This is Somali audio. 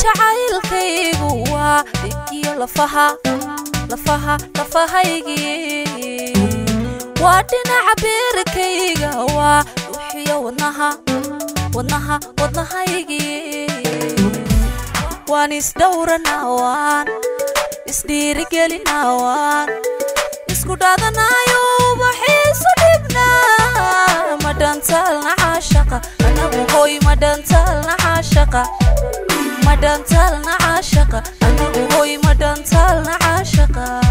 jacaylkaygu waa dhigiyo lafaha lafaha lafahaygii waa dhinaca beerkayga waa dhuuxiyo wadnaha wadnaha wadnahaygii waan isdhowranawaan isdhiirigelinawaan isku dhaadanayo ubaxiisu dhibnaa madhantaalna caashaqa anagu hoy madhantaalna caashaqa madhantaalna caashaqa anagu hoy madhantaalna caashaqa